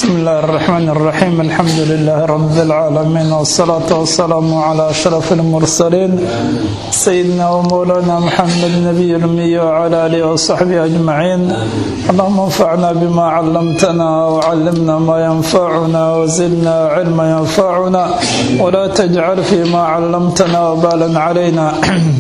بسم الله الرحمن الرحيم الحمد لله رب العالمين والصلاة والسلام على أشرف المرسلين سيدنا ومولانا محمد النبي الأمي وعلى آله وصحبه أجمعين اللهم انفعنا بما علمتنا وعلمنا ما ينفعنا وزدنا علما ينفعنا ولا تجعل فيما علمتنا وبالا علينا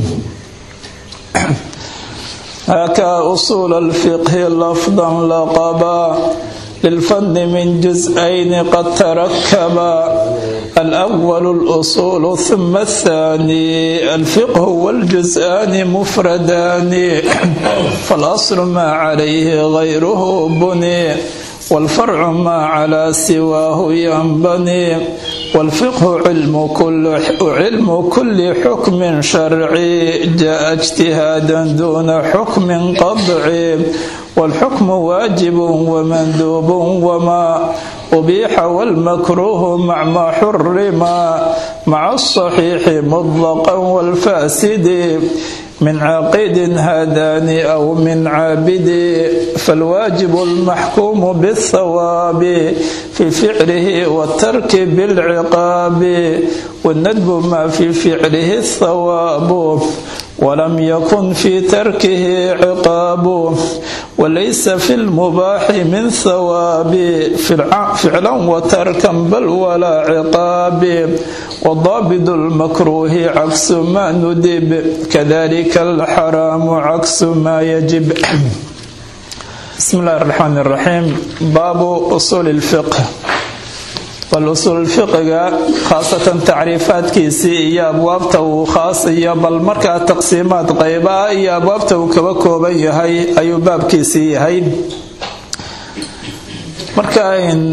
هكا أصول الفقه لفظا لقبا للفن من جزئين قد تركبا الأول الأصول ثم الثاني الفقه والجزءان مفردان فالأصل ما عليه غيره بني والفرع ما على سواه ينبني والفقه علم كل علم كل حكم شرعي جاء اجتهادا دون حكم قطعي والحكم واجب ومندوب وما أبيح والمكروه مع ما حرما مع الصحيح مطلقا والفاسد من عقيد هادان أو من عابد فالواجب المحكوم بالثواب في فعله والترك بالعقاب والندب ما في فعله الثواب ولم يكن في تركه عقاب وليس في المباح من ثواب فعلا وتركا بل ولا عقاب وضابط المكروه عكس ما ندب كذلك الحرام عكس ما يجب بسم الله الرحمن الرحيم باب أصول الفقه bal-usuul fiqiga khaasatan tacriifaadkiisii iyo abwaabta uu khaas iyo bal markaa taqsiimaad qeybaah iyo abwaabta uu kaba kooban yahay ayuu baabkiisii yahay marka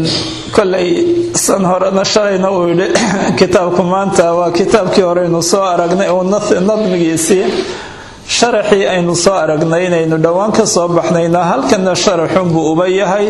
kolay san horena shalayna uu yidhi kitaabku maanta waa kitaabkii horeynu soo aragnay uu nadmigiisii sharaxii aynu soo aragnay inaynu dhowaan ka soo baxnayna halkana sharaxunbuu uba yahay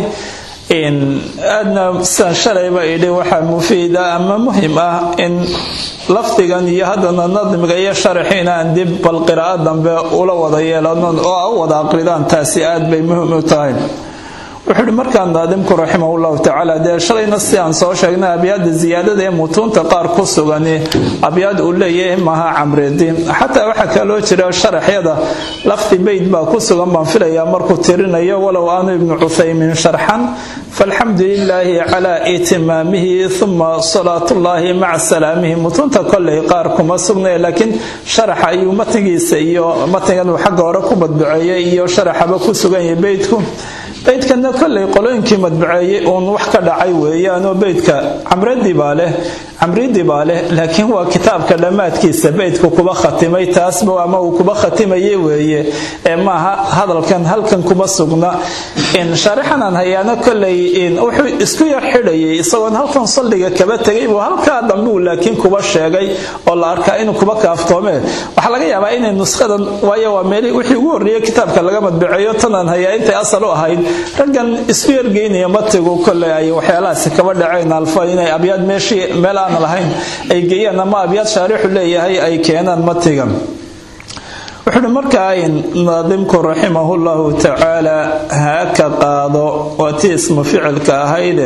aadna sidaan shalayba idhi waxaa mufiida ama muhim ah in lafdigan iyo haddana nadmiga iyo sharaxiina aan dib bal qiraa'o dambe ula wada yeelano oo u wada aqridaan taasi aad bay muhim u tahay wuxuu ihi markaa naadimku raximahullahu tacaala dee shalayna si aan soo sheegnay abyaada ziyaadada ee mutuunta qaar ku sugani abyaad uu leeyahay maaha camridi xataa waxaa kaloo jira sharaxyada lafdi beyd baa ku sugan baan filayaa markuu tirinayo walow aanu ibnu cuthaymin sharxan falxamdu lilaahi calaa itimaamihi uma salaatullaahi maca salaamihi mutuunta koley qaar kuma sugnay laakiin sharaxa ayuu matnigiisa iyo matnigan uu xagga hore ku madbuceeyay iyo sharaxaba ku sugan yahay beydku beydkana kolley qolooyinkii madbuceeyey uun wax ka dhacay weeyaanoo beydka camradii baa leh camridii baa leh laakiin waa kitaabka dhammaadkiisa beydku kuba khatimay taasba ama uu kuba khatimaye weeye ee maaha hadalkan halkan kuma sugna shaarixanan hayaano kolley wuxuu isku yar xidhayay isagoon halkan salliga kaba tegay buu halkaa dambuu laakiin kuba sheegay oo la arkaa inuu kuba kaaftoome waxaa laga yaabaa inay nushadan waayo waa meel wixii ugu horreeyey kitaabka laga madbuceeyo tanaan hayaa intay asal u ahayd raggan isku yargeynaya matigu kolley ay waxyaalahaasi kaba dhaceen alfa inay abyaad meeshii meel aan lahayn ay geeyaan ama abyaad shaarixu leeyahay ay keenaan matigan wuxuuhi markaa naadimku raximahu llahu tacaala haaka qaado waa tii ismu ficilka ahayde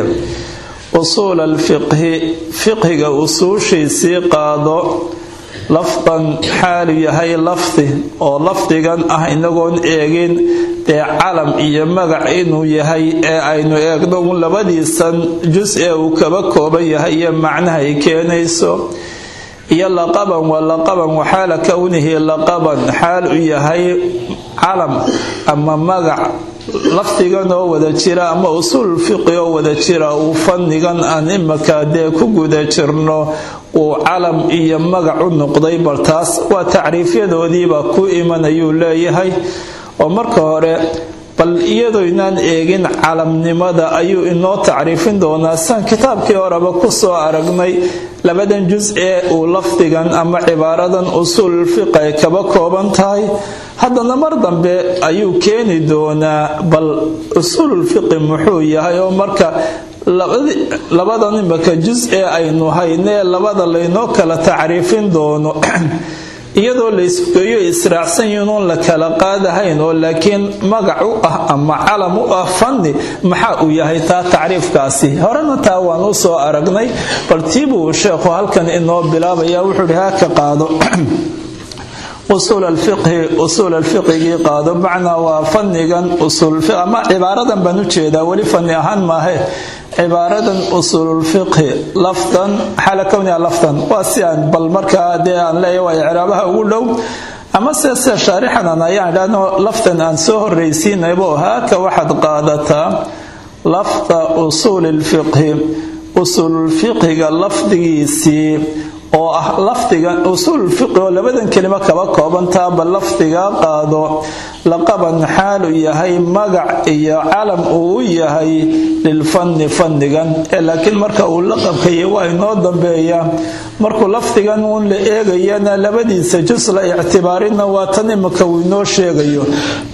usuul alfiqhi fiqhiga usuushiisii qaado lafdan xaalu yahay lafdi oo lafdigan ah inagoon eegin dee calam iyo magac inuu yahay ee aynu eegno un labadiisan jus ee uu kaba kooban yahay iyo macnaha ay keenayso iyo laqaban waa laqaban waxaala kownihi laqaban xaal u yahay calam ama magac lafdigan oo wada jira ama usuul fiqi oo wada jira uu fannigan aan imaka dee ku guda jirno uu calam iyo magac u noqday bal taas waa tacriifyadoodiiba ku imanayuu leeyahay oo marka hore bal iyadoynaan eegin calamnimada ayuu inoo tacriifin doonaa sian kitaabkii horeba kusoo aragnay labadan jus ee uu lafdigan ama cibaaradan usuul fiq ay kaba kooban tahay haddana mar dambe ayuu keeni doonaa bal usuululfiqi muxuu yahay oo marka labadan imaka jus ee aynu haynee labada laynoo kala tacriifin doono iyadoo la isgeeyo israacsan yihiinoon la kala qaadahayn oo laakiin magac u ah ama calam u ah fanni maxaa uu yahay taa tacriifkaasi horena taa waan u soo aragnay bal tiibuu sheekhu halkan inoo bilaabaya wuxuu ihi haka qaado usuul alfiqhi usuul alfiqigii qaado macnaa waa fannigan usuulama cibaaradan baan u jeedaa weli fanni ahaan maahe cibaaradan usuululfiqhi lafdan xaala kowniha lafdan waa si aan bal markaa dee aan leeyahay waa icraabaha ugu dhow ama se se shaarixanan ayaan idhahno lafdan aan soo horraysiinaybo haaka waxaad qaadataa lafda usuuli lfiqhi usuululfiqhiga lafdigiisii oo ah lafdigan usuululfiqhi oo labadan kelimo kaba koobantaaba lafdigaa qaado laqaban xaalu yahay magac iyo calam uu u yahay lilfanni fannigan ee laakiin marka uu laqabkaya waa inoo dambeeya markuu lafdigan uun la eegayana labadiisa jus la ictibaarina waa tan imika uu inoo sheegayo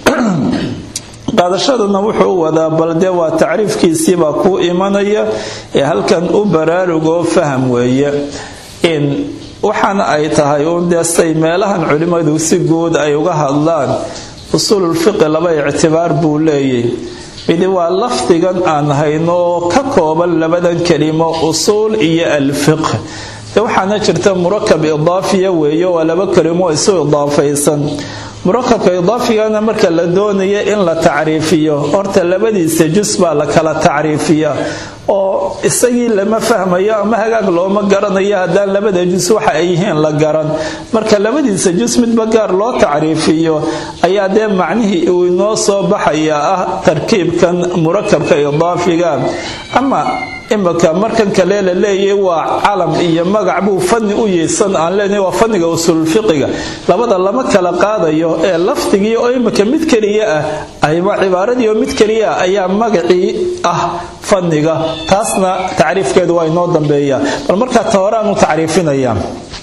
qaadashaduna wuxuu u wadaa bal dee waa tacriifkiisiibaa kuu imanaya ee halkan u baraarugoo faham weeye in waxaana ay tahay uun dee say meelahan culimmadu si guud ay uga hadlaan usuululfiqi laba ictibaar buu leeyay midi waa lafdigan aan hayno oo ka kooban labadan kelimo usuul iyo alfiq de waxaana jirta murakab idaafiya weeye waa laba kelimo isu idaafaysan murakabka idaafigana marka la doonaya in la tacriifiyo horta labadiisa jus baa la kala tacriifiya oo isagii lama fahmayo ama hagaag looma garanayo haddaan labada jus waxa ay yihiin la garan marka labadiisa jus midba gaar loo tacriifiyo ayaa dee macnihii uu inoo soo baxaya ah tarkiibkan murakabka idaafiga ama imika markan kale la leeyahy waa calam iyo magac buu fanni u yeysan aan leenahay waa fanniga usuulfiqiga labada lama kala qaadayo ee lafdigii oo imika mid keliya ah ayba cibaaradii oo mid keliya ah ayaa magacii ah fanniga taasna tacriifkeedu waa inoo dambeeya bal markaa ta horaan u tacriifinaya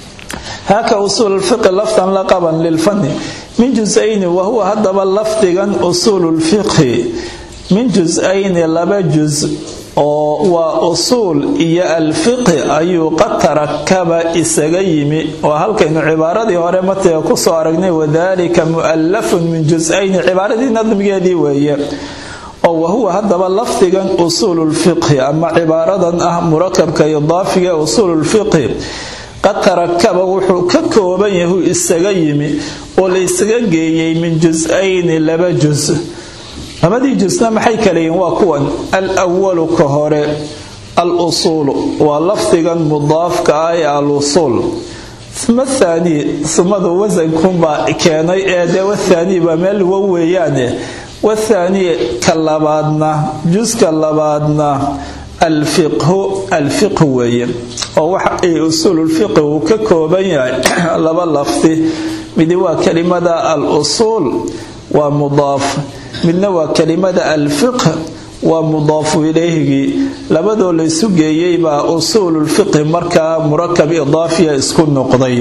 haaka usuululfiqi lafdan laqaban lilfanni min jus-ayni wahuwa haddaba lafdigan usuululfiqhi min jus-ayni laba jus oo waa usuul iyo alfiqhi ayuu qad tarakaba isaga yimi waa halkaynu cibaaradii hore matiga kusoo aragnay wadalika mu'allafun min jus-ayni cibaaradii nadmigeedii weeye oo wahuwa haddaba lafdigan usuululfiqhi ama cibaaradan ah murakabka idaafiga usuululfiqhi qad tarakaba wuxuu ka kooban yahu isaga yimi oo la isaga geeyey min jus-ayni laba jus labadii jusna maxay kala yihiin waa kuwan al-walu ka hore al-usuulu waa lafdigan mudaafka ah ee al-usuul uma thaani sumadu wasankunbaa keenay ee dee wathaani baa meel wa weeyaane wathaani ka labaadna juska labaadna alfiqhu alfiqhu weeye oo waxa ay usuululfiqhi uu ka kooban yahay laba lafdi midi waa kelimada al-usuul waa mudaaf midna waa kelimada alfiqh waa mudaafu ilayhigii labadoo laysu geeyey baa usuululfiqhi markaa murakab idaafiya isku noqday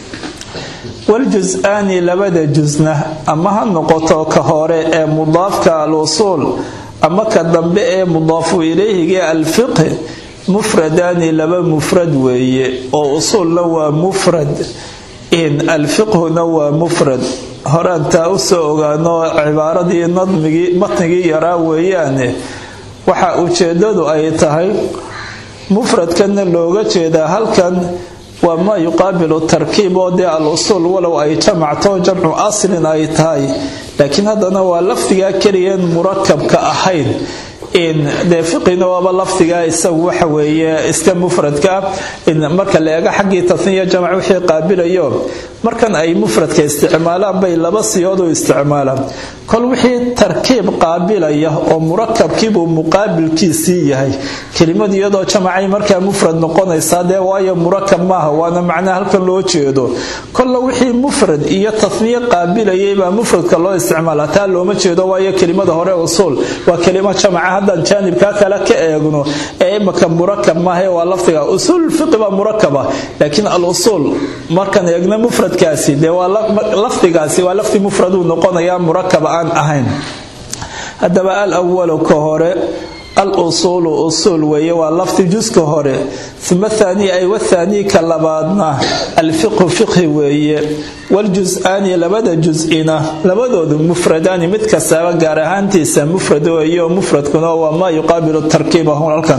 waljus-aani labada jusna ama ha noqoto ka hore ee mudaafka al-usuul ama ka dambe ee mudaafu ilayhigii alfiqh mufradaani laba mufrad weeye oo usuulna waa mufrad in alfiqhuna waa mufrad horaan taa u soo ogaano cibaaradii nadmigii matnigii yaraa weeyaane waxa ujeedadu ay tahay mufradkanna looga jeedaa halkan waa maa yuqaabilu tarkiib oo dee al usuul walow ay jamacto jamcu aslin ay tahay laakiin haddana waa lafdigaa keliyeen murakabka ahayn dee fiqina waaba lafdigaa isagu waxa weeye iska mufradka marka la eego xaggii tasniya jamac wixii qaabilayo markan ay mufradka isticmaalaan bay laba siyood u isticmaalaan kol wixii tarkiib qaabilaya oo murakabkiibuu muqaabilkiisii yahay kelimad iyadoo jamacay markaa mufrad noqonaysaa dee waayo murakab maaha waana macnaa halkan loo jeedo kolla wixii mufrad iyo tasniye qaabilayay baa mufradka loo isticmaala taa looma jeedo waayo kelimada hore usuul waa kelimo jamaca haddaan jaanibkaa kale ka eegno ee imaka murakab maaha waa lafdiga usuul fiqi baa murakaba laakiin al usuul markaan eegno mufradkaasi dee waa lafdigaasi waa lafdi mufraduu noqonayaa murakaba aan ahayn haddaba al awalu ka hore al usuulu usuul weeye waa lafdi juska hore uma thaani ay wathaanii ka labaadna alfiqhu fiqhi weeye waljus-aani labada jus-ina labadoodu mufradaani mid kastaaba gaar ahaantiisa mufrad weeyo mufradkuna waa maa yuqaabilu tarkiibahu halkan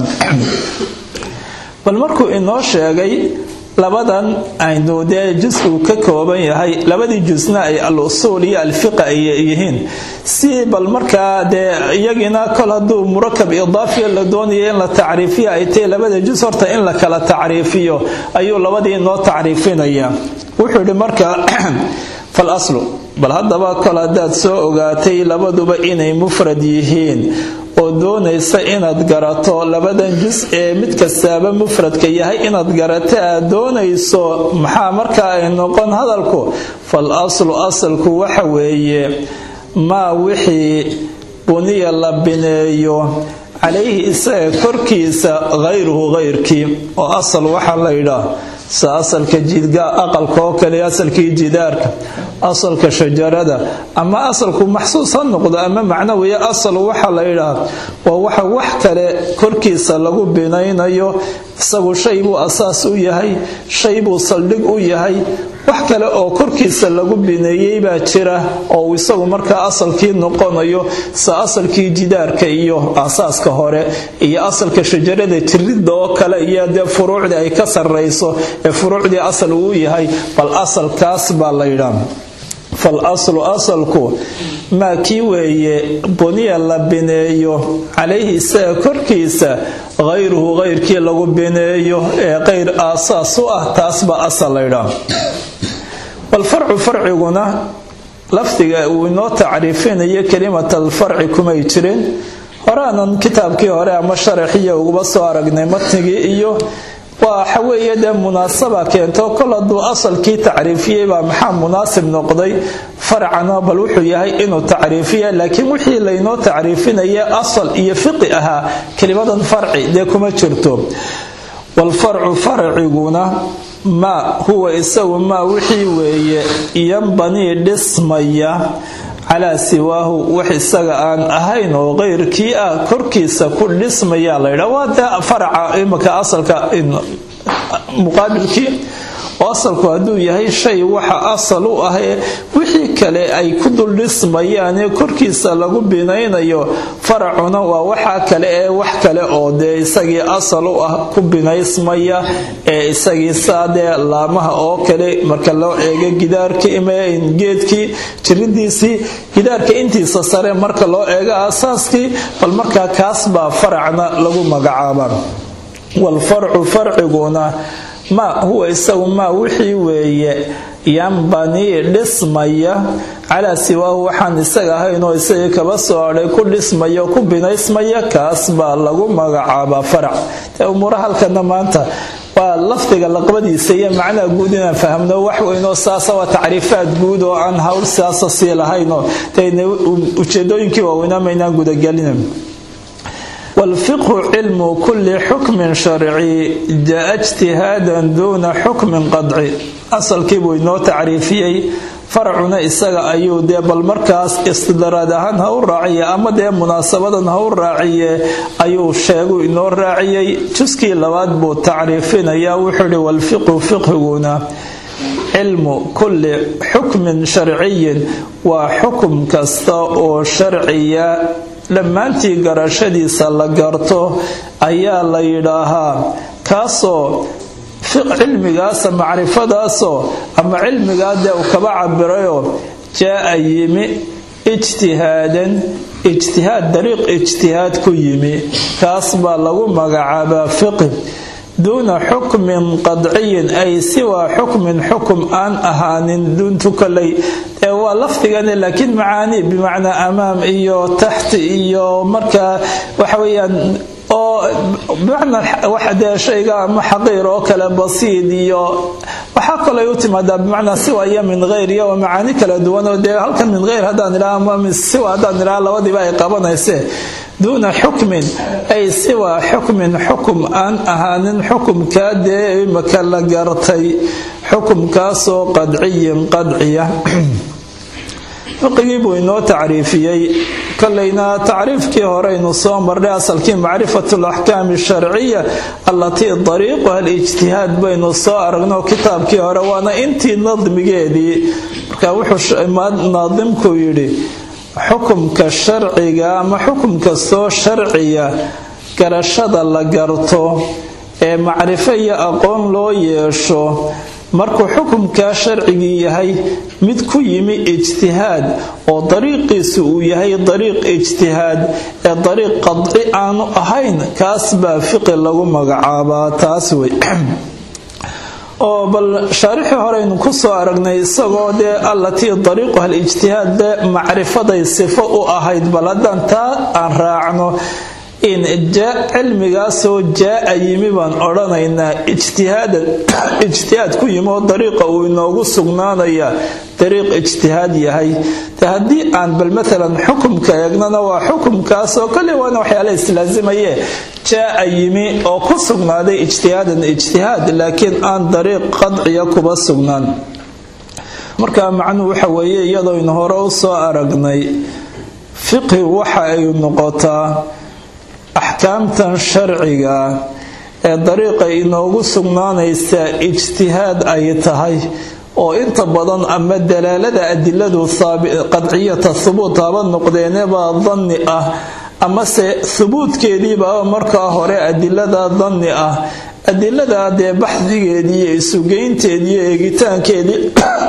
bal markuu inoo sheegay labadan aynu dee jus-uu ka kooban yahay labadii jusna ay al usuul iyo alfiqa ay yihiin si bal markaa dee iyagiina kol hadduu murakab idaafiya la doonayo in la tacriifiyo ay tahay labada jus horta in la kala tacriifiyo ayuu labadii inoo tacriifinaya wuxuu yidhi marka fal aslu bal haddaba kol haddaad soo ogaatay labaduba inay mufrad yihiin oo doonaysa inaad garato labadan jus ee mid kastaaba mufradka yahay inaad garato aad doonayso maxaa markaa ay noqon hadalku fal aslu asalku waxa weeye maa wixii buniya la bineeyo calayhi isaga korkiisa hayruhu hayrkii oo asal waxaa la yidhaah sa asalka aqalka oo kale asalkii jidaarka asalka shajarada ama asalku maxsuus ha noqdo ama macnawiya asal waxa la yidhaah waa waxa wax kale korkiisa lagu binaynayo isagu shay buu asaas u yahay shay buu saldhig u yahay wax kale oo korkiisa lagu bineeyey baa jira oo isagu markaa asalkii noqonayo sa asalkii jidaarka iyo asaaska hore iyo asalka shajarada jiridda oo kale iyo dee furuucdii ay ka sarrayso ee furuucdii asal uu yahay bal asalkaas baa la yidhaa fal aslu asalku maa kii weeye buniya la bineeyo calayhi isaga korkiisa hayruhu hayrkii lagu bineeyo ee qayr aasaas u ah taas baa asal laydhaa walfarcu farciguna lafdiga uu inoo tacriifinayo kelimat alfarci kumay jirin horaanan kitaabkii hore ama sharaxiya uguba soo aragnay matnigii iyo waxa weeye dee munaasaba keento kol hadduu asalkii tacriifiyey baa maxaa munaasib noqday farcana bal wuxuu yahay inuu tacriifiya laakiin wixii laynoo tacriifinaya asal iyo fiqi ahaa kelimadan farci dee kuma jirto walfarcu farciguna maa huwa isagu maa wixii weeye yanbanii dhismaya calaa siwaahu wax isaga aan ahayn oo keyrkii ah korkiisa ku dhismaya laydha waa dee faraca imaka asalka muqaabilkii oo asalku hadduu yahay shay waxa asal u ah ee wixii kale ay ku dul dhismayaan ee korkiisa lagu binaynayo faracuna waa waxa kale ee wax kale oo dee isagii asal u ah ku binaysmaya ee isagii saadee laamaha oo kale marka loo eego gidaarkii geedkii jiridiisii gidaarka intiisa sare marka loo eego asaaskii bal markaa kaas baa faracna lagu magacaaba walfarcu farciguna maa huwa isagu maa wixii weeye yanbanii dhismaya calaa siwaahu waxaan isaga ahayn oo isagii kaba soo adhay ku dhismaya oo ku binaysmaya kaas baa lagu magacaabaa farac dee umuura halkana maanta waa lafdiga laqbadiisa iyo macnaha guud inaan fahmno wax weynoo saasa waa tacriifaad guud oo aan hawl siyaasa sii lahaynoo ujeedooyinkii waaweynaa maynaan gudagelin والفقه علم كل حكم شرعي جاء اجتهادا دون حكم قطعي أصل كيبو إنو تعريفيي farcuna isaga ayuu dee bal markaas istidraad ahaan ha u raaciye ama dee munaasabadan ha u raaciye ayuu sheegu inoo raaciyey juskii labaad buu tacriifinayaa wuxuu ihi walfiqhu fiqhiguna cilmu kulli xukmin sharciyin waa xukum kasta oo sharciya dhammaantii garashadiisa la garto ayaa la yidhaahaa kaasoo cilmigaasa macrifadaasoo ama cilmigaa dee uu kaba cabirayoo jaa-a yimi ijtihaadan ijtihaad dariiq ijtihaad ku yimi kaas baa lagu magacaabaa fiqi duuna xukmin qadciyin ay siwaa xukmin xukum aan ahaanin duuntu koley ee waa lafdigane laakiin macaani bimacnaa amaam iyo taxti iyo markaa waxa weeyaan oo bimacnaa wax dee shayga ama xaqiir oo kale basiid iyo waxaa kaloo u timaadaa bimacnaa siwa iyo min hayr iyo waa macaani kala duwan oo dee halkan min hayr haddaan idhaha ama siwa haddaan idhaha labadiiba ay qabanayse duuna xukmin ay siwa xukmin xukum aan ahaanin xukumkaa dee imaka la gartay xukumkaasoo qadciyin qadciya fiqigii buu inoo tacriifiyey kolleyna tacriifkii horeynu soo marnay asalkii macrifatu alaxkaami asharciya allatii dariiquha alijtihaad baynu soo aragno kitaabkii hore waana intii nadmigeedii marka wuxuu naadimku yidhi xukumka sharciga ama xukum kastoo sharciya garashada la garto ee macrifo iyo aqoon loo yeesho markuu xukumkaa sharcigii yahay mid ku yimi ijtihaad oo dariiqiisu uu yahay dariiq ijtihaad ee dariiq qadci aanu ahayn kaas baa fiqi lagu magacaabaa taas wey oo bal shaarixii horeynu ku soo aragnay isagoo dee allatii dariiquha alijtihaad dee macrifaday sifo u ahayd bal haddaan taa aan raacno in cilmigaasoo jaa-a yimi baan odhanaynaa ijtihaad ku yimi oo dariiqa uu inoogu sugnaanaya dariiq ijtihaad yahay de haddii aan bal maalan xukumka eegnana waa xukumkaasoo kale waana waxyaala islaazimaye jaa-a yimi oo ku sugnaaday ijtihaadan ijtihaad laakiin aan dariiq qadciya kuba sugnaan marka macnuhu waxa weeye iyadoynu hore u soo aragnay fiqhi waxa ay noqotaa axkaamtan sharciga ee dariiqa inoogu sugnaanaysa ijtihaad ay tahay oo inta badan ama dalaalada adiladu qadciyata hubuut haba noqdeenebaa danni ah amase hubuudkeediibaa markaa hore adilada danni ah adilada dee baxdigeedii iyo isugeynteedii iyo eegitaankeedii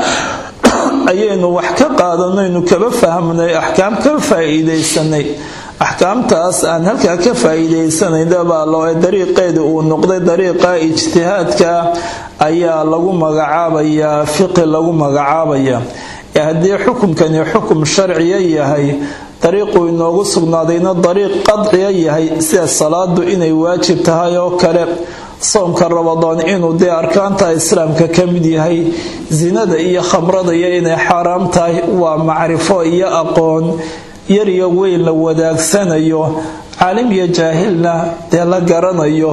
ayaynu wax ka qaadanaynu kaba fahmnay axkaam ka faa-iidaysanay axkaamtaas aan halkaa ka faa-iidaysanayna loo dariiqeeda uu noqday dariiqa ijtihaadka ayaa lagu magacaabayaa fiqi lagu magacaabaya ee haddii xukumkani xukum sharciya yahay dariiquu inoogu sugnaadayna dariiq qadciya yahay sida salaadu inay waajib tahay oo kale soomka rabadaan inuu dee arkaanta islaamka ka mid yahay sinada iyo khamrada iyo inay xaaraam tahay waa macrifo iyo aqoon yar iyo weyn la wadaagsanayo caalim iyo jaahilna dee la garanayo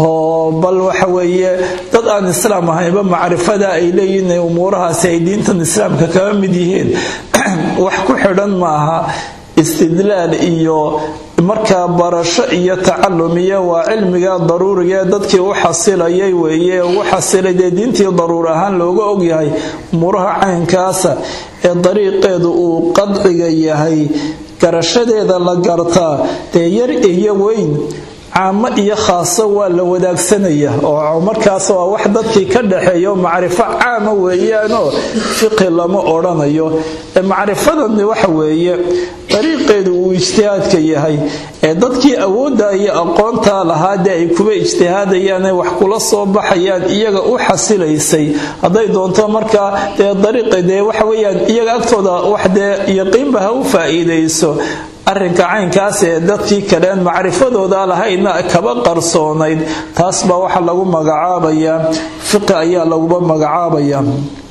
oo bal waxa weeye dad aan islaam ahaynba macrifada ay leeyihiin umuurahaasi ay diintan islaamka kaba mid yihiin wax ku xidhan maaha istidlaal iyo markaa barasho iyo tacalum iyo waa cilmiga daruuriga ee dadkii u xasilayay weeye ugu xasilay dee diintii daruur ahaan looga ogyahay umuuraha caynkaasa ee dariiqeedu uu qadciga yahay garashadeeda la gartaa dee yar iyo weyn caamo iyo khaaso waa la wadaagsanaya oo markaas waa wax dadkii ka dhaxeeyo macrifo caama weeyaanoo fiqi lama odhanayo macrifadani waxa weeye dariiqeedu uu ijtihaadka yahay ee dadkii awoodda iyo aqoontaa lahaa dee ay kuba ijtihaadayaane wax kula soo baxayaan iyaga u xasilaysay hadday doonto markaa dee dariiqa dee waxa weyaan iyaga agtooda wax dee yaqiinba ha u faa-iidayso arrinka caynkaas ee dadkii kaleen macrifadooda lahayna kaba qarsoonayd taas baa waxa lagu magacaabayaa fiqi ayaa laguba magacaabayaa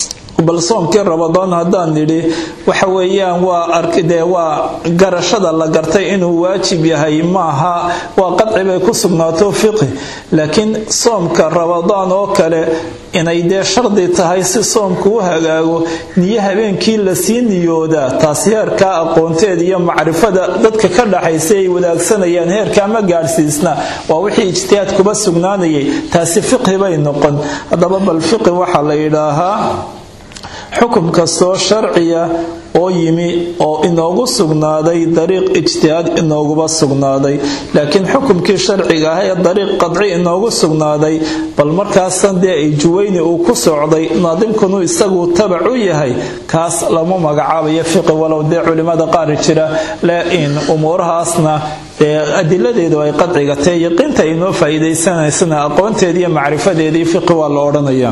bal soomkii rabadaan haddaan nidhi waxa weeyaan waa arkidee waa garashada la gartay inuu waajib yahay maaha waa qadci bay ku sugnaato fiqi laakiin soomka rabadaan oo kale inay dee shardi tahay si soomku u hagaago niyo habeenkii lasii niyoodaa taas heerkaa aqoonteed iyo macrifada dadka ka dhaxaysa ay wadaagsanayaan heerkaa ma gaadhsiisna waa wixii ijtihaad kuba sugnaanayay taasi fiqhi bay noqon haddaba bal fiqi waxaa la yidhaahaa xukum kastoo sharciya oo yimi oo inoogu sugnaaday dariiq ijtihaad inooguba sugnaaday laakiin xukumkii sharciga ah ee dariiq qadci inoogu sugnaaday bal markaasan dee ay juweyni uu ku socday naadimkunu isagu tabac u yahay kaas lama magacaabayo fiqi walow dee culimada qaar jira laain umuurahaasna dee adiladeedu ay qadciga tae yaqiinta ay noo faa'iidaysanaysana aqoonteedii iyo macrifadeedii fiqi waa la odhanaya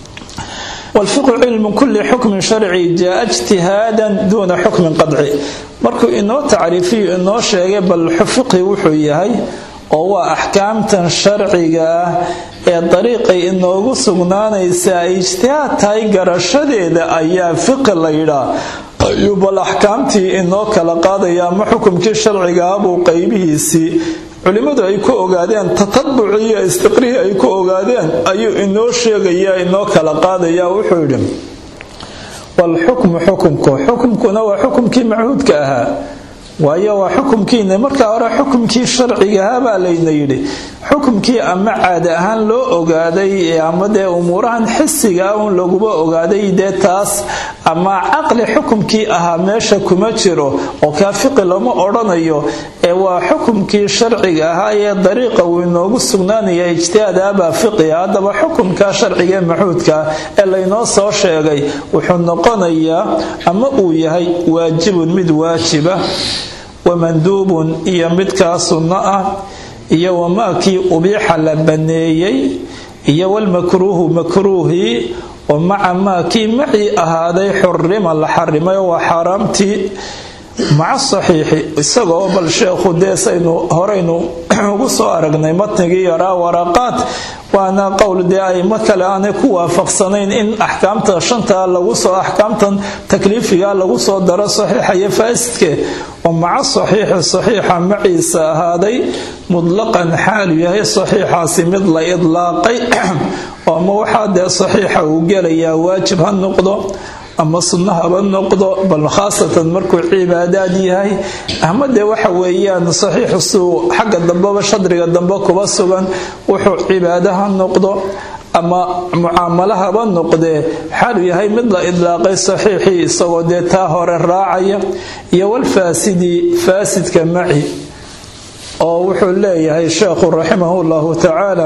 والفقه علم كل حكم شرعي جاء اجتهادا دون حكم قطعي markuu inoo tacriifiyo inoo sheegay bal fiqhi wuxuu yahay oo waa axkaamtan sharciga ah ee dariiqay inoogu sugnaanaysa ay ijtihaad tahay garashadeeda ayaa fiqi la yidhaa ayuu bal axkaamtii inoo kala qaadaya ama xukumkii sharciga ah buu qaybihiisii culimmadu ay ku ogaadeen tatabuci iyo istiqrihii ay ku ogaadeen ayuu inoo sheegaya inoo kala qaadaya wuxuu yidhi walxukmu xukumku xukumkuna waa xukumkii machuudka ahaa waayo waa xukumkiina markaa hore xukumkii sharcigahaa baa layna yidhi xukumkii ama caada ahaan loo ogaaday ama dee umuurahan xisiga un laguba ogaaday dee taas ama caqli xukumkii ahaa meesha kuma jiro oo kaa fiqi lama odhanayo ee waa xukumkii sharciga ahaa ee dariiqa uu inoogu sugnaanaya ijtihaadaabaa fiqiga haddaba xukumka sharciga ee maxuudka ee laynoo soo sheegay wuxuu noqonayaa ama uu yahay waajibun mid waajiba wamanduubun iyo midkaa sunno ah iyo wamaakii ubiixa la baneeyey iyo walmakruuhu makruuhii oo maca maakii macii ahaaday xurima la xarimay waa xaaraamtii maca saxiixi isagoo bal sheekhu deesaynu horaynu ugu soo aragnay matnigii yaraa waraqaad waana qowl dee aimo kale aanay ku waafaqsanayn in axkaamta shanta lagu soo axkaamtan takliifiga lagu soo daro saxiixa iyo faasidke oo maca saxiixi saxiixa maciisa ahaaday mudlaqan xaalu yahay saxiixaasi mid la idlaaqay oo ama waxaa dee saxiixa uu gelayaa waajib ha noqdo ama sunno haba noqdo bal khaasatan markuu cibaadaad yahay ama dee waxa weeyaan saxiixu suu xagga dambeba shadriga dambe kuba sugan wuxuu cibaado ha noqdo ama mucaamalo haba noqdee xaalu yahay mid la idlaaqay saxiixii isagoo dee taa hore raacaya iyo walfaasidi faasidka maci oo wuxuu leeyahay sheekhu raximahu llahu tacaala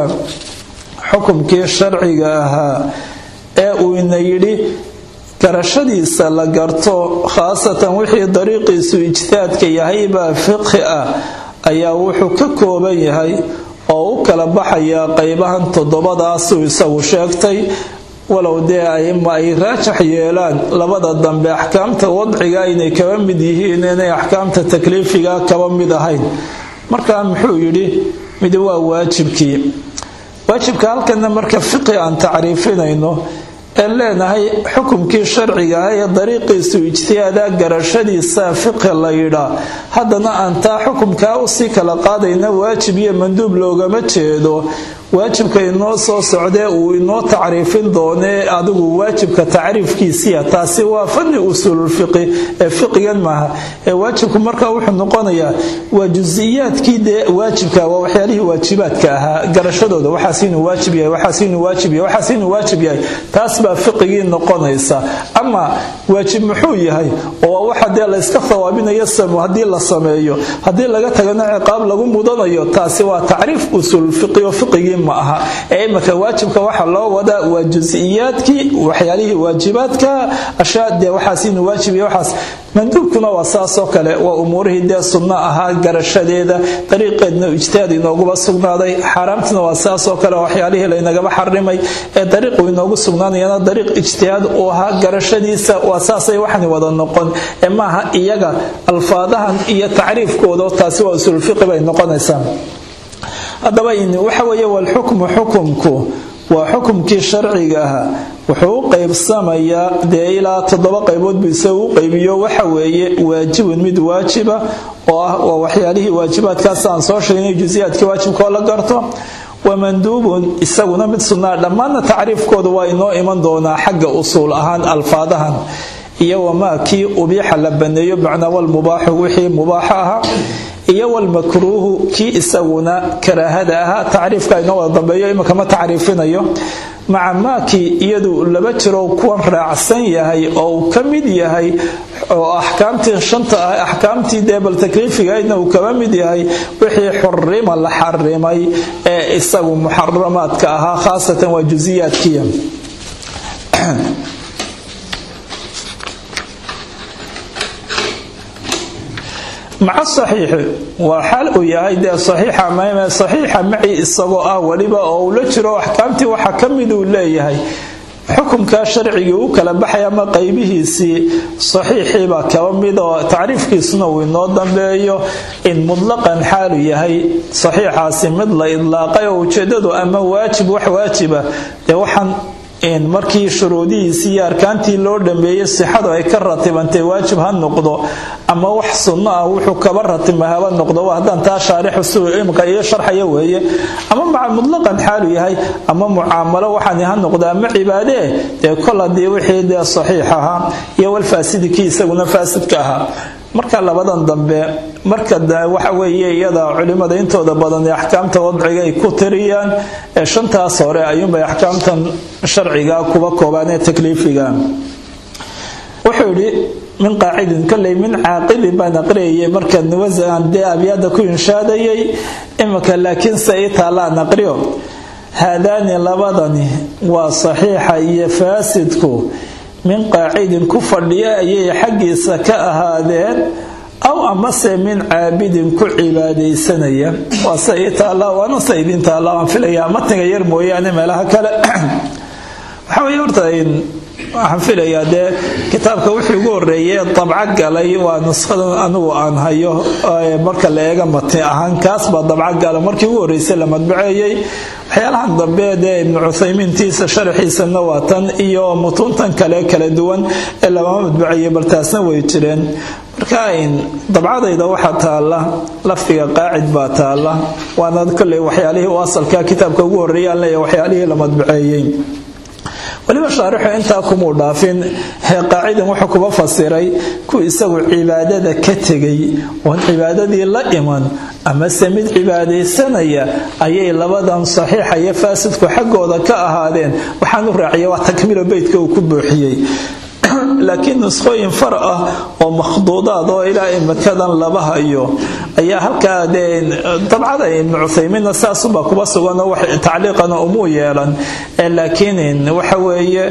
xukumkii sharciga ahaa ee uu ina yidhi garashadiisa la garto khaasatan wixii dariiqiisu ijtihaadka yahay baa fiqhi ah ayaa wuxuu ka kooban yahay oo u kala baxayaa qeybahan toddobadaasuu isagu sheegtay walow dee aima ay raajax yeelaan labada dambe axkaamta wadciga inay kaba mid yihiin inay axkaamta takliifiga kaba mid ahayn markaa muxuu yidhi mid waa waajibkii waajibka halkana marka fiqhi aan tacriifinayno een leenahay xukumkii sharciga ah ee dariiqiisu ijtihaada garashadiisa fiqhi la yidhaa haddana aan taa xukumkaa usii kala qaadayna waajib iyo manduub loogama jeedo waajibka inoo soo socdee uu inoo tacriifin doonee adigu waajibka tacriifkiisiya taasi waa fani usuululfiqi ee fiqigan maaha ee waajibku markaa wuxuu noqonayaa waa jusiyaadkii dee waajibka waa waxyaalihii waajibaadka ahaa garashadooda waxaas inuu waajib yahay waxaas inuu waajib yahay waxaas inuu waajib yahay taas baa fiqigii noqonaysa ama waajib muxuu yahay oo waxa dee layska thawaabinayo samo haddii la sameeyo haddii laga tagana ciqaab lagu mudanayo taasi waa tacriif usuululfiqi oo fiqigii ma aha ee imika waajibka waxa loo wadaa waa jusiyaadkii waxyaalihii waajibaadka ashaa dee waxaas inuu waajib yahay waxaas manduubkuna waa saasoo kale waa umuurihii dee sunno ahaa garashadeeda dariiqeedna ijtihaad inooguba sugnaaday xaaraamtina waa saasoo kale waxyaalihii laynagaba xarimay ee dariiqu inoogu sugnaanayana dariiq ijtihaad uu ahaa garashadiisa waa saasay waxani wada noqon ee maaha iyaga alfaadahan iyo tacriifkooda taasi waa usulfiqi bay noqonaysaa haddaba waxa weeye walxukmu xukumku waa xukumkii sharciga ahaa wuxuu u qaybsamayaa dee ilaa toddoba qaybood buu isaga u qaybiyo waxa weeye waajibun mid waajiba oo ah waa waxyaalihii waajibaadkaas aan soo sheegnay jusiyaadkii waajibkaoo la garto wamanduubun isaguna mid sunnaa dhammaanna tacriifkoodu waa inoo iman doonaa xagga usuul ahaan alfaadahan iyo wamaa kii ubiixa la baneeyo macnaa walmubaaxu wixii mubaaxa ahaa iyo walmakruuhu kii isaguna karaahada ahaa tacriifka inoo wada dambeeyo iminka ma tacriifinayo maca maakii iyadu laba jiro kuwan raacsan yahay oo uu ka mid yahay oo axkaamtii shanta ah axkaamtii deebal takliifigaydna uu kaba mid yahay wixii xurima la xarimay ee isagu muxaramaadka ahaa khaasatan waa jusiyaadkiya maca saxiixi waa xal uu yahay dee saxiixa mayme saxiixa maci isagoo ah weliba oo uu la jiro axkaamtii waxa ka mid uu leeyahay xukumkaa sharcigii u kala baxay ama qaybihiisii saxiixiibaa kaba mid oo tacriifkiisuna uu inoo dambeeyo in mutlaqan xaalu yahay saxiixaasi mid la idlaaqay oo ujeedadu ama waajib wax waajiba dee waxaan markii shuruudihiisii iyo arkaantii loo dhameeyey sixadu ay ka ratibantay waajib ha noqdo ama wax sunno ah wuxuu kaba ratima haba noqdo haddaan taa shaarixu si imka iyo sharxaya weeye ama maca mutlaqan xaalu yahay ama mucaamalo waxaan ha noqdo ama cibaadee dee kol haddii wixii dee saxiix ahaa iyo walfaasidi kii isaguna faasidka ahaa marka labadan dambe marka waxa weeye iyada culimada intooda badan ee axkaamta wadciga ay ku tiriyaan ee shantaas hore ayuunbay axkaamtan sharciga kuba koobaan ee takliifiga wuxuu yidhi min qaacidin kolley min caaqilin baan aqriyayay markaan wasan dee abyaada ku inshaadayay imika laakiin se ii taallaan aqriyo haadaani labadani waa saxiixa iyo faasidku min qaacidin ku fadhiya ayay xaggiisa ka ahaadeen aw amase min caabidin ku cibaadaysanaya waa se ii taalla waana se idin taalla waan filayaa matniga yar mooyaane meelaha kale waxaa weye horta waxaan filayaa dee kitaabka wixii ugu horeeyay dabco galay waa nushadan anigu aan hayo marka la eega matni ahaan kaas baa dabco gala markii ugu horreysay la madbaceeyey waxyaalahan dambe dee ibnu cuthaymiintiisa sharaxiisana waa tan iyo mutuuntan kale kala duwan ee lama madbaceeyey bal taasna way jireen marka dabcadayda waxaa taalla lafdiga qaacid baa taalla waana kolley waxyaalihii u asalka kitaabka ugu horreeyaan leeya waxyaalihii la madbaceeyey weliba shaarixu intaa kumuu dhaafin hee qaacidan wuxuu kuba fasiray ku isagu cibaadada ka tegay oon cibaadadii la iman amase mid cibaadaysanaya ayay labadan saxiixa iyo faasidku xaggooda ka ahaadeen waxaan u raaciya waa takmiilo beytka uu ku buuxiyey laakiin nuskhooyin far ah oo makhduudaad oo ilaa imikadan laba hayo ayaa halkaa dee dabcada ibnu cuthaymiinna saasubaa kuba suganoo wax tacliiqana umuu yeelan laakiin waxa weeye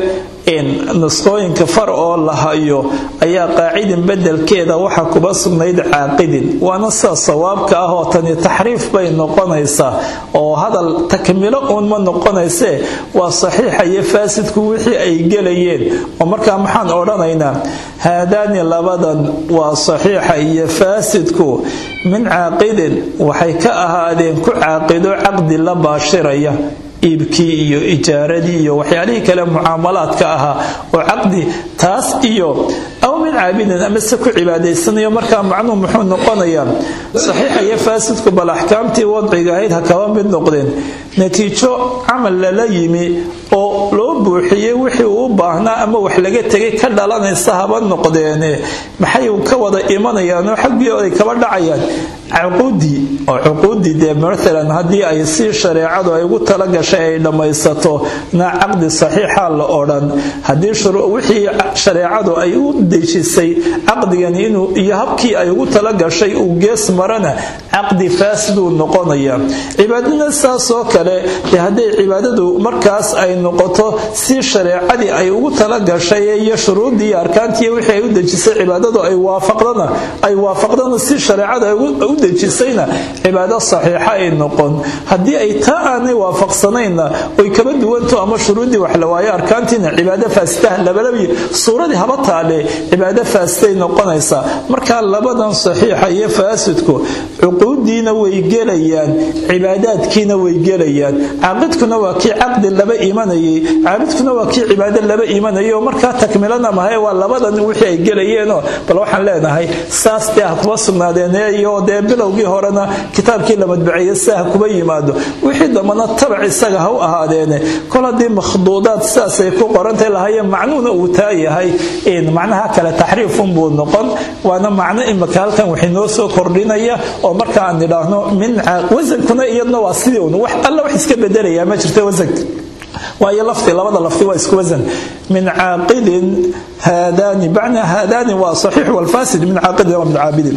nusqooyinka far oo la hayo ayaa qaacidin bedelkeeda waxa kuba sugnayd caaqidin waana sida sawaabka ah oo tani taxriif bay noqonaysaa oo hadal takmilo uun ma noqonaysee waa saxiixa iyo faasidku wixii ay gelayeen oo markaa maxaan odhanaynaa haadaani labadan waa saxiixa iyo faasidku min caaqidin waxay ka ahaadeen ku caaqido caqdi la baashiraya iibkii iyo ijaaradii iyo waxyaalihii kale mucaamalaadka ahaa oo caqdi taas iyo aw min caabidin amase ku cibaadaysanayo markaa macnuhu muxuu noqonayaa saxiixa iyo faasidku bal axkaamtii wadciga ahayd ha kaba mid noqdeen natiijo camal lala yimi oo loo buuxiyey wixii uu u baahnaa ama wax laga tegay ka dhalanaysa haba noqdeene maxay ka wada imanayaanoo xaggii ay kaba dhacayaan cuquudii oo cuquudii dee maalan haddii ay si shareecadu ay ugu talagashay ay dhammaysato na caqdi saxiixa la odhan haddii wixii shareecadu ay u dejisay caqdigan inuu iyo habkii ay ugu talagashay uu gees marana caqdi faasiduu noqonaya cibaadadna saasoo kale dee hadday cibaadadu markaas ay noqoto si shareecadii ay ugu talagashay iyo shuruuddii iyo arkaantii wixii ay u dejisay cibaadadu ay waafaqdana ay waafaqdana si shareecada ay u dejisayna cibaado saxiixa ay noqon haddii ay taa aanay waafaqsanayna oy kaba duwanto ama shuruuddii wax la waayo arkaantiina cibaado faasidaha labalabi suuradii haba taale cibaado faasiday noqonaysaa marka labadan saxiixa iyo faasidku cuquudiina way gelayaan cibaadaadkiina way gelayaan caaqidkuna waa kii caqdi laba imanayay caabidkuna waa kii cibaado laba imanayay oo markaa takmilana mahay waa labadan wixii ay gelayeenoo bal waxaan leenahay saas dee ha kuba sugnaadeen iyo dee bilowgii horena kitaabkii la madbaceeye si ha kuba yimaado wixii dambana tabac isaga ha u ahaadeene kol haddii makhduudaad sidaasay ku qorantay lahayeen macnuhuna uu taa yahay macnaha kale taxriifunbuu noqon waana macno imika halkan waxay noo soo kordhinaya oo marka aan nidhaahno min wasankuna iyadna waa sidii un wax alla wax iska bedelayaa ma jirta wasanka waayo lafdi labada lafdi waa isku wasan min caaqidin haadaani bacna haadaani waa saxiix walfaasid min caaqidin wa min caabidin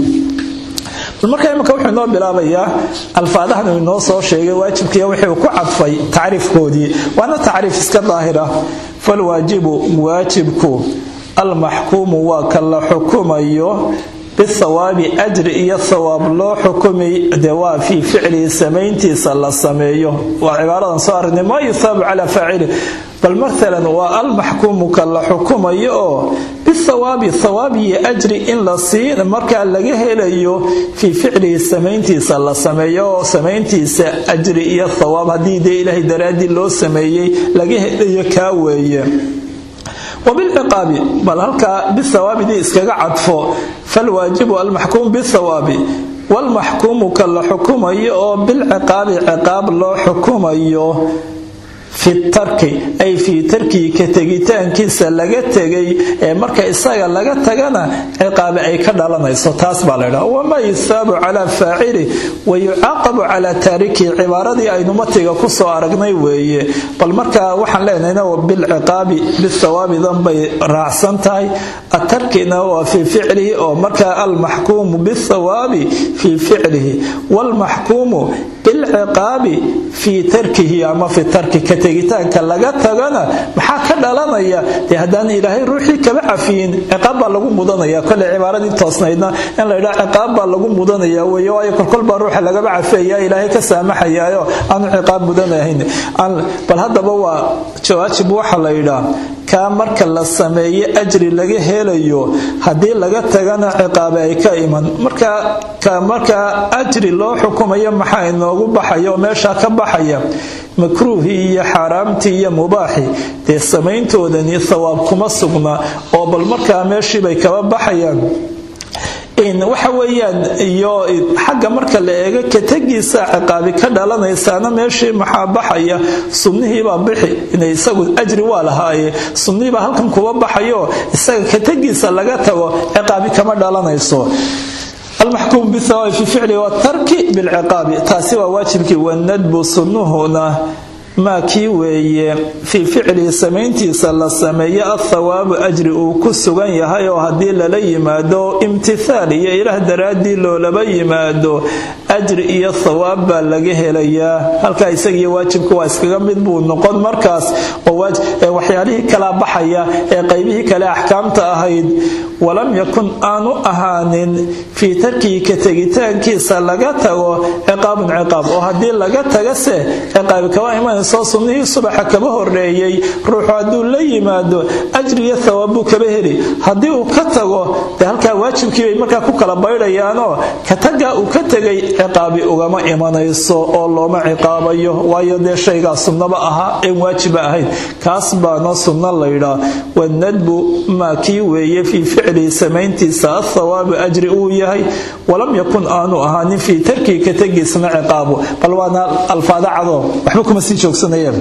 marka imika wuxuu inoo bilaabayaa alfaadahan uu inoo soo sheegay waajibkiiyo wixii uu ku cadfay tacriifkoodii waana tacriif iska daahira falwaajibu waajibku almaxkuumu waa ka la xukumayo bithawaabi ajri iyo thawaab loo xukumay dee waa fii ficlihi samayntiisa la sameeyo waa cibaaradan soo aragnay maa yuthaabu calaa faacili bal maalan waa almaxkuumu ka la xukumayo oo bithawaabi thawaab iyo ajri in la siin markaa laga helayo fii ficlihi samayntiisa la sameeyo oo samayntiisa ajri iyo thawaab haddii dee ilaahay daraaddii loo sameeyey laga helayo kaa weeye wabilciqaabi bal halkaa bithawaabidii iskaga cadfo falwaajibu almaxkuum bithawaabi walmaxkuumu ka la xukumayo oo bilciqaabi ciqaab loo xukumayo fi tarki ay fii tarkii ka tegitaankiisa laga tegay ee marka isaga laga tagana ciqaabi ay ka dhalanayso taas baa la ydhaha wamaa yusaabu calaa faacili wa yucaaqabu calaa taarikihi cibaaradii aynu matiga kusoo aragnay weeye bal markaa waxaan leenahayna bilciqaabi bithawaabidan bay raacsan tahay atarkina waa fii ficlihi oo markaa almaxkuumu bithawaabi fii ficlihi waalmaxkuumu bilciqaabi fii tarkihi ama fi tarki ka tegitaanka laga tagana maxaa ka dhalanaya dee haddaan ilaahay ruuxii kaba cafiyin ciqaab baa lagu mudanaya kole cibaaradii toosnaydna in la ydhaa ciqaab baa lagu mudanaya wey waayo kolkol baa ruuxa lagaba cafeeya ilaahay ka saamaxayaayo aanu ciqaab mudanahayn bal haddaba waa jawaajib waxa la yidhaa kaa marka la sameeye ajri laga helayo haddii laga tagana ciqaabe ay ka iman marka ka markaa ajri loo xukumayo maxaa inoogu baxaya oo meeshaa ka baxaya makruuhii iyo xaaraamtii iyo mubaaxii dee samayntoodani thawaab kuma sugna oo bal markaa meeshiibay kaba baxayaan waxa weeyaan iyo xagga marka la eego kategiisa ciqaabi ka dhalanaysaana meeshii maxaa baxaya sunnihiibaa bixi inay isagu ajri waa lahaaye sunnihiibaa halkan kuba baxayo isaga kategiisa laga tago ciqaabi kama dhalanayso almaxkuum bithawaabi fi ficli watarki bilciqaabi taasi waa waajibkii wanadbu sunnuhuna maa kii weeye fii ficlihi samayntiisa la sameeye athawaabu ajri uu ku sugan yahay oo haddii lala yimaado imtithaal iyo ilaah daraaddii loolaba yimaado ajri iyo thawaab baa laga helayaa halkaa isagiiyo waajibka waa iskaga mid buu noqon markaas oo waxyaalihii kala baxaya ee qaybihii kale axkaamta ahayd walam yakun aanu ahaanin fii tarkihi ka tegitaankiisa laga tago ciqaabun ciqaab oo haddii laga tagase ciqaabi kaba imanayso sunnihii subaxa kaba horeeyey ruuxu hadduu la yimaado ajri iyo thawaab buu kaba heli haddii uu ka tago dee halkaa waajibkii bay markaa ku kala baydhayaanoo ka tagaa uu ka tegay ciqaabi ugama imanayso oo looma ciqaabayo waayo dee shaygaa sunnaba ahaa een waajiba ahayn kaas baana sunno laydhaa wanadbu maa kii weeye fii ficlihi samayntiisa athawaabu ajri uu yahay walam yakun aanu ahaanin fii tarkii ka tegiisna ciqaabu bal waana alfaada cadoo waxba kuma sii joogsanayeen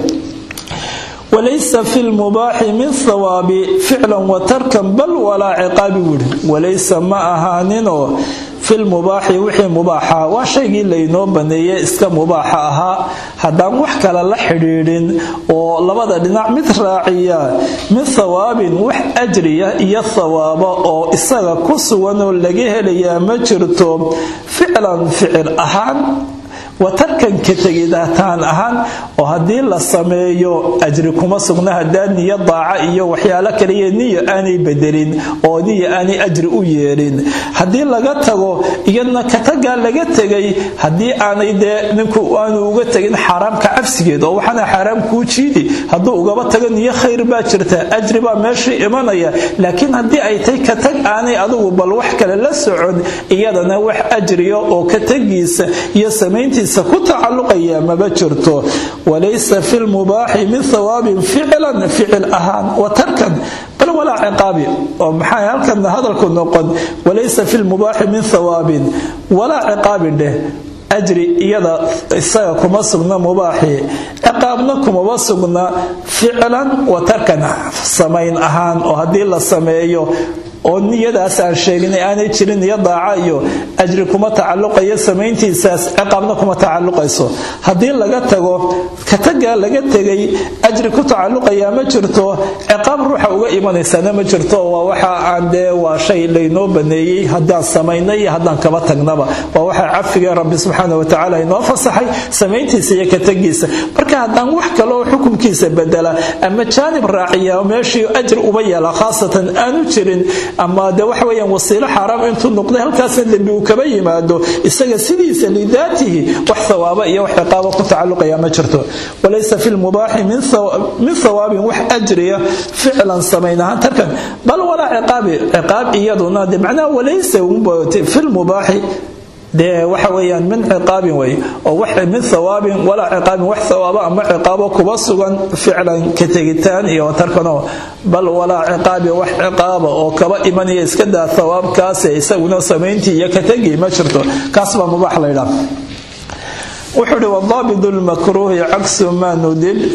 walaysa fi lmubaaxi min thawaabi ficlan wa tarkan bal walaa ciqaabi buuhi walaysa ma ahaaninoo filmubaaxi wixii mubaaxa waa shaygii laynoo baneeye iska mubaaxa ahaa haddaan wax kale la xidhiidhin oo labada dhinac mid raaciya min thawaabin wax ajriya iyo thawaaba oo isaga ku sugan oo laga helayaa ma jirto ficlan ficil ahaan watarkan ka tegidataan ahaan oo haddii la sameeyo ajri kuma sugna hadaa niyo daaca iyo waxyaalo kaliya niyo aanay bedelin oo niyo aanay ajri u yeelin haddii laga tago iyadna katagaa laga tegay haddii aanay dee ninku aanu uga tegin xaaraamka cabsigeed oo waxaana xaaraam kuu jiidi hadduu ugaba tago niyo khayr baa jirta ajri baa meeshii imanaya laakiin haddii ay tay katag aanay adugu bal wax kale la socon iyadana wax ajriya oo katagiisa iyo samayntiisa ku tacaluqaya maba jirto walaysa fi lmubaaxi min thawaabin ficlan ficil ahaan wa tarkan bal walaa ciqaabi oo maxaa halkan hadalku noqon walaysa fi lmubaaxi min thawaabin walaa ciqaabi dheh ajri iyada isaga kuma sugna mubaaxi ciqaabna kumaba sugna ficlan wa tarkan samayn ahaan oo haddii la sameeyo oo niyadaas aan sheeginay aanay jirin niyo daaca iyo ajri kuma tacaluqayo samayntiisaas ciqaabna kuma tacaluqayso haddii laga tago katagaa laga tegay ajri ku tacaluqayaa ma jirto ciqaab ruuxa uga imanaysaana ma jirto waa waxa aan dee waa shay laynoo baneeyey haddaan samaynay iyo haddaan kaba tagnaba waa waxa cafiga rabbi subxaana watacaala inoo fasaxay samayntiisa iyo katagiisa marka haddaan wax kale oo xukunkiisa bedela ama jaanib raaciya meeshii ajri uba yeela khaasatan aanu jirin ama de waxa weyaan wasiilo xaaraam intuu noqday halkaasna dembi uu kaba yimaado isaga sidiisa lidaatihi wax thawaaba iyo wax ciqaaba ku tacaluqaya ma jirto walaysa fi lmubaaxi min thawaabin wax ajriya ficlan samayn ahaan tarkan bal walaa ciqaabi ciqaab iyaduna de macnaha walaysa fi lmubaaxi dee waxa weyaan min ciqaabin wey oo min thawaabin walaa ciqaabin wax thawaaba ama ciqaabo kuba sugan ficlan ka tegitaan iyo tarkanoo bal walaa ciqaabi wax ciqaaba oo kaba imanaya iska daa thawaabkaase isaguna samayntii iyo ka tegi ma jirto kaas baa mubaax laydhaa wuxuu uhi wadaabidu lmakruuhi cagsu maa nudib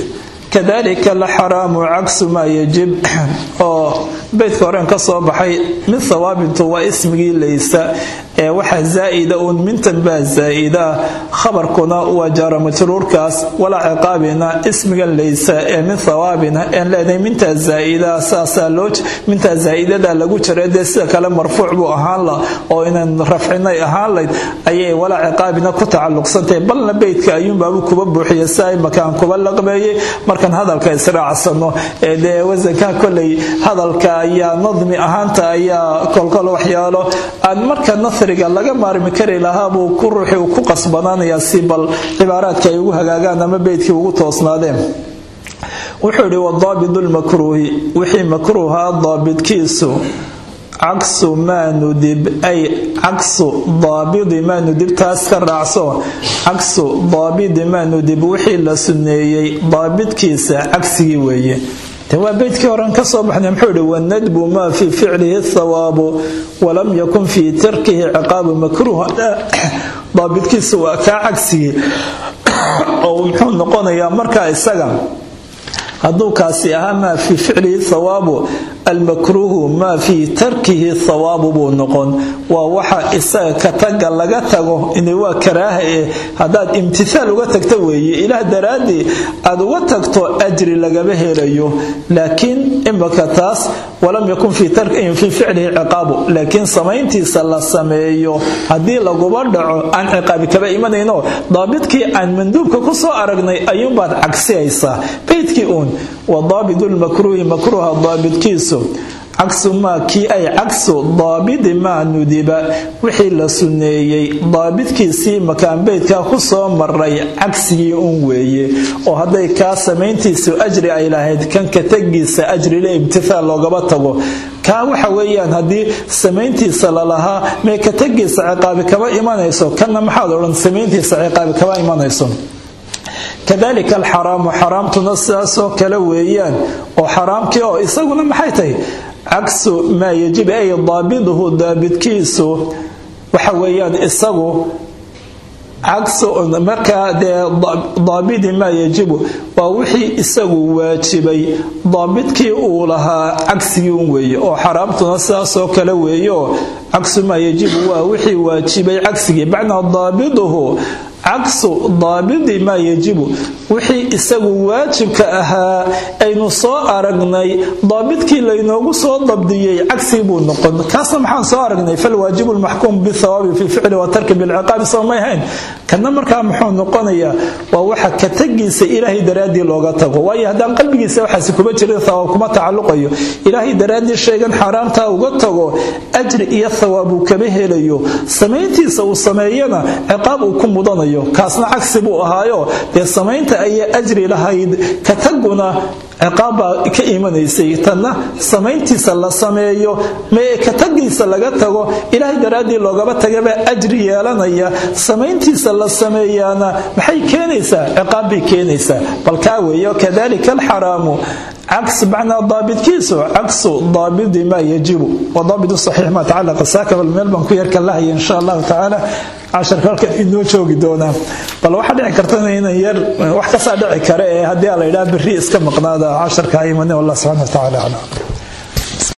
kadalika alxaraamu cagsu maa yajib oo beydka horeen ka soo baxay mid hawaabintu waa ismigii laysa ee waxa zaa'ida uun mintan baa zaa'ida khabarkuna waa jaara majruurkaas walaa ciqaabina ismigan laysa ee min hawaabina een leedahay mintaa zaa'ida saasaa loo mintaa zaa'idada lagu jira dee sida kale marfuuc buu ahaan la oo inaan rafcinay ahaan layd ayay walaa ciqaabina ku tacalluqsantahay balna beydka ayuunbaabu kuba buuxiya si ay makaan kuba laqbeeyey markaan hadalka israacsano ee dee wasanka koley hadalka ayaa nadmi ahaanta ayaa kolkol waxyaalo aan marka nasriga laga maarmi kari lahaa buu ku ruuxi uu ku qasbanaanayaa si bal cibaaraadka ay ugu hagaagaan ama beydkii ugu toosnaadeen wuxuu yidhi wadaabidu lmakruuhi wixii makruuha daabidkiisu cagsu maa nudib ay cagsu daabidi maa nudib taas ka raacso cagsu daabidi maa nudib wixii la sunneeyey daabidkiisa cagsigii weeye waa beydkii horen ka soo baxnay muxuu ihi wanadbu maa fii ficlihi thawaabu walam yakun fii tarkihi ciqaabu makruuha daabidkiisa waa kaa cagsigii oo muxuu noqonayaa markaa isaga hadduu kaasi ahaa maa fii ficlihi thawaabu almakruuhu maa fii tarkihi thawaabu buu noqon waa waxa isaga ka taga laga tago in waa karaaha eh haddaad imtithaal uga tagta weeye ilaah daraaddii aad uga tagto ajri lagama helayo laakiin imaka taas walam yakun fii ficlihi ciqaabu laakiin samayntiisa la sameeyo haddii laguba dhaco aan ciqaabi kaba imanayno daabidkii aan manduubka ku soo aragnay ayuunbaad cagsiyaysaa beydkii uun wadaabidu lmakruuhi makruuha daabidkiisu cagsu maa kii ay cagsu daabidi maa nudiba wixii la sunneeyey daabidkiisii makaanbeydka ku soo maray cagsigii un weeye oo hadday kaa samayntiisu ajri ay lahayd kan ka tegiisa ajrile imtithaal loogaba tago kaa waxa weeyaan haddii samayntiisa lalahaa mee ka tegiisa ciqaabi kaba imanayso kanna maxaad odhan samayntiisa ciqaabi kaba imanayso kadalika alxaraamu xaraamtuna sidaasoo kale weeyaan oo xaraamkii oo isaguna maxay tahay cagsu maa yajib ay daabiduhu daabidkiisu waxa weeyaan isagu markaa dee daabidi maa yajibu waa wixii isagu waajibay daabidkii uu lahaa cagsigii un weeye oo xaraamtuna sidaasoo kale weeyo cagsu maa yajibu waa wixii waajibay cagsigii macnaa daabiduhu cagsu daabidi maa yajibu wixii isagu waajibka ahaa aynu soo aragnay daabidkii laynoogu soo dabdiyey cagsigii buu noqon kaasna maxaan soo aragnay falwaajibu lmaxkuum bithawaabi fi ficli watarki bilciqaabi soo may hayn kana markaa muxuu noqonayaa waa waxa ka tagiisa ilaahay daraaddii looga tago waayo haddaan qalbigiisa waxaasi kuma jirin thawaab kuma tacalluqayo ilaahay daraaddii shaygan xaaraamtaa uga tago ajri iyo thawaab uu kama helayo samayntiisa uu sameeyana ciqaab uu ku mudanayo kaasna cagsi buu ahaayo dee samaynta ayaa ajri lahayd ka taguna ciqaabbaa ka imanaysay tanna samayntiisa la sameeyo mee ka tagiisa laga tago ilaahay daraaddii loogaba tagabaa ajri yeelanaya samayntiisa la sameeyaana maxay keenaysaa ciqaab bay keenaysaa bal kaa weeyo kadalika alxaraamu عكس معنى ضابط كيسو عكس ضابط ما يجب وضابط الصحيح ما تعلق ساكب الملبن كو يركن الله إن شاء الله تعالى عشر كالك إنو جوغي دونا بل واحد دعي كرتنا هنا ير واحد كسا دعي كره هدي الله إلا بالرئيس كم قنادا عشر كايماني والله سبحانه وتعالى على